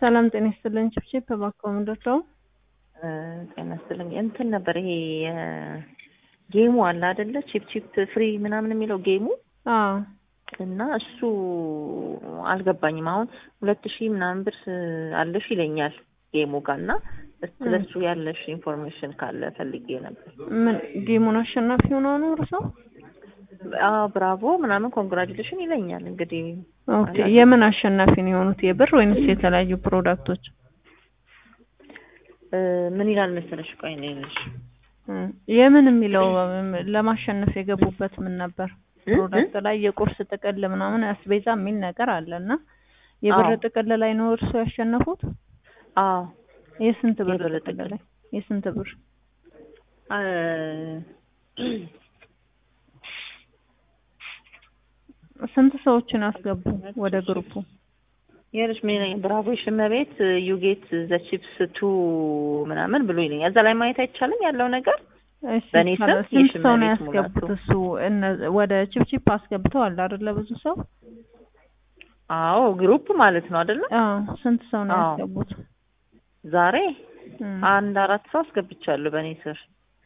ሰላም ጤና ይስጥልኝ። ችፕቺፕ እባክዎ ምንድን ነው? ጤና ይስጥልኝ። እንትን ነበር ይሄ ጌሙ አለ አይደለ? ቺፕ ቺፕ ፍሪ ምናምን የሚለው ጌሙ አዎ እና እሱ አልገባኝም። አሁን ሁለት ሺህ ምናምን ብር አለሽ ይለኛል ጌሙ ጋር እና ስለሱ ያለሽ ኢንፎርሜሽን ካለ ፈልጌ ነበር። ምን ጌሙን አሸናፊ ሆነው ነው እርሶ? አዎ ብራቮ ምናምን ኮንግራጁሌሽን ይለኛል። እንግዲህ ኦኬ የምን አሸናፊ ነው የሆኑት? የብር ወይንስ የተለያዩ ፕሮዳክቶች? ምን ይላል መሰለሽ? ቆይ ነው ልሽ የምን የሚለው ለማሸነፍ የገቡበት ምን ነበር? ፕሮዳክት ላይ የቁርስ ጥቅል ምናምን አስቤዛ የሚል ነገር አለ እና የብር ጥቅል ላይ ነው እርሶ ያሸነፉት? አዎ የስንት ብር የብር ጥቅል ጥቅል። ላይ? የስንት ብር? ስንት ሰዎችን አስገቡ ወደ ግሩፑ? ይኸውልሽ ምን ይለኛል ብራቮ ሽመቤት ዩ ጌት ዘ ቺፕስ ቱ ምናምን ብሎ ይለኛል። እዛ ላይ ማየት አይቻልም ያለው ነገር እሺ በእኔ ስም ካለ ስንት ሰው ነው የሽመቤት ያስገቡት? ሙላቱ። እሱ እነ- ወደ ቺፕቺፕ አስገብተዋል አይደለ? ብዙ ሰው አዎ ግሩፕ ማለት ነው አይደለ? አዎ። ስንት ሰው ነው አዎ። ያስገቡት? ዛሬ እም፣ አንድ አራት ሰው አስገብቻለሁ በእኔ ስር።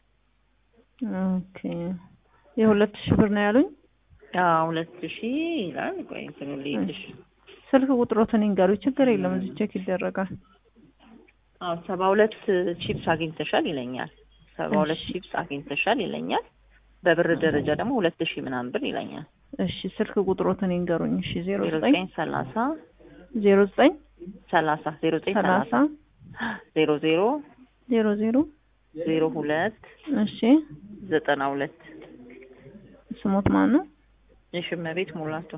ኦኬ የሁለት ሺህ ብር ነው ያሉኝ። አዎ ሁለት ሺህ ይላል። ቆይ እንትኑ ልይልሽ። ስልክ ቁጥሮትን ይንገሩኝ። ችግር የለም እዚህ ቼክ ይደረጋል። አዎ ሰባ ሁለት ቺፕስ አግኝተሻል ይለኛል። ሰባ ሁለት እሺ። ቺፕስ አግኝተሻል ይለኛል። በብር ደረጃ ደግሞ ሁለት ሺህ ምናምን ብር ይለኛል። እሺ ስልክ ቁጥሮትን ይንገሩኝ። እሺ ዜሮ ዜሮ ዘጠኝ ዘጠኝ ሰላሳ ዜሮ ዘጠኝ ሰላሳ ዜሮ ዘጠኝ ሰላሳ ሰላሳ ዜሮ ዜሮ ዜሮ ዜሮ ዜሮ ሁለት እሺ ዘጠና ሁለት ስሞት ማን ነው? የሽመቤት ሙላቱ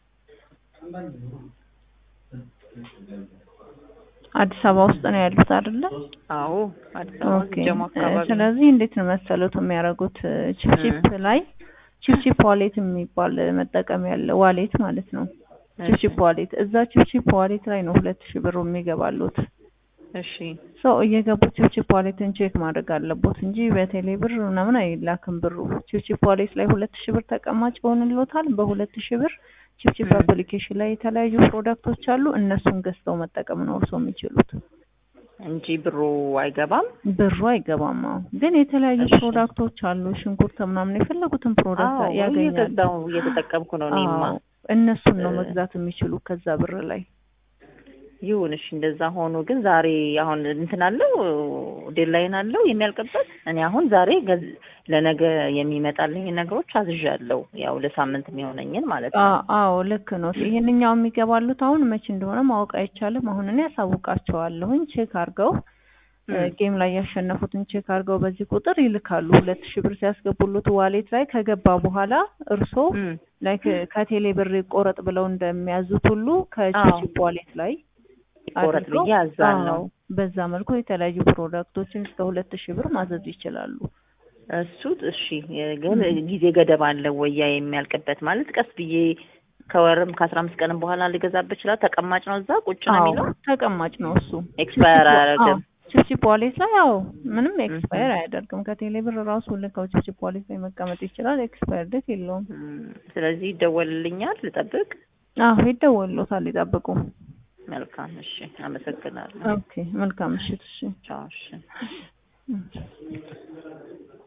አዲስ አበባ ውስጥ ነው ያሉት አይደለ? አዎ አዲስ አበባ ኦኬ ጀሞ አካባቢ ስለዚህ እንዴት ነው መሰሉት የሚያደርጉት ቺፕቺፕ ላይ ቺፕቺፕ ዋሌት የሚባል መጠቀም ያለ ዋሌት ማለት ነው። ቺፕቺፕ ዋሌት እዛ ቺፕቺፕ ዋሌት ላይ ነው ሁለት ሺህ ብሩ የሚገባሉት። እሺ ሰው እየገቡ ቺፕቺፕ ዋሌትን ቼክ ማድረግ አለቦት እንጂ በቴሌ ብር ምናምን አይላክም ብሩ። ቺፕቺፕ ዋሌት ላይ ሁለት ሺህ ብር ተቀማጭ ይሆንልዎታል። በሁለት ሺህ ብር ቺፕቺፕ ም። አፕሊኬሽን ላይ የተለያዩ ፕሮዳክቶች አሉ። እነሱን ገዝተው መጠቀም ነው እርስዎ የሚችሉት። እንጂ ብሩ አይገባም። ብሩ አይገባም። አዎ ግን የተለያዩ እሺ። ፕሮዳክቶች አሉ። ሽንኩርት ምናምን የፈለጉትን ፕሮዳክት አዎ ያገኛሉ። እየገዛው እየተጠቀምኩ ነው እኔማ። አዎ እነሱን ነው እ- መግዛት የሚችሉ ከዛ ብር ላይ። ይሁን እሺ፣ እንደዛ ሆኖ ግን ዛሬ አሁን እንትን አለው ዴድላይን አለው የሚያልቅበት። እኔ አሁን ዛሬ ገዝ- ለነገ የሚመጣልኝ ነገሮች አዝዣለሁ። ያው ለሳምንት የሚሆነኝን ማለት ነው። አ- አዎ ልክ ነው። ይሄንኛው የሚገባሉት አሁን መቼ እንደሆነ ማወቅ አይቻልም። አሁን እኔ ያሳውቃቸዋለሁኝ ቼክ አድርገው እ፣ ም። ጌም ላይ ያሸነፉትን ቼክ አድርገው በዚህ ቁጥር ይልካሉ። ሁለት ሺህ ብር ሲያስገቡሉት ዋሌት ላይ ከገባ በኋላ እርሶ ም። ላይክ ከቴሌ ብር ይቆረጥ ብለው እንደሚያዙት ሁሉ ከቺፕ ዋሌት ላይ ይቆረጥ አድርገው ብዬ አዛለሁ። አዎ፣ በዛ መልኩ የተለያዩ ፕሮዳክቶችን እስከ ሁለት ሺህ ብር ማዘዝ ይችላሉ። እሱ እሺ፣ ግን ጊዜ ገደብ አለው ወያ የሚያልቅበት ማለት ቀስ ብዬ ከወርም ከአስራ አምስት ቀንም በኋላ ልገዛበት ይችላል። ተቀማጭ ነው እዛ ቁጭ ነው አዎ የሚለው ተቀማጭ ነው እሱ። ኤክስፓየር አያደርግም። ቺፕቺፕ ዋሌት ላይ አዎ ምንም ኤክስፓየር አያደርግም። ከቴሌ ብር ራሱ ልከው ቺፕቺፕ ዋሌት ላይ መቀመጥ ይችላል። ኤክስፓየር ዴት የለውም። ም፣ ስለዚህ ይደወልልኛል፣ ልጠብቅ። አዎ ይደወልሎታል፣ ይጠብቁ። መልካም እሺ፣ አመሰግናለሁ። ኦኬ መልካም ምሽት። እሺ ቻው እሺ። እም።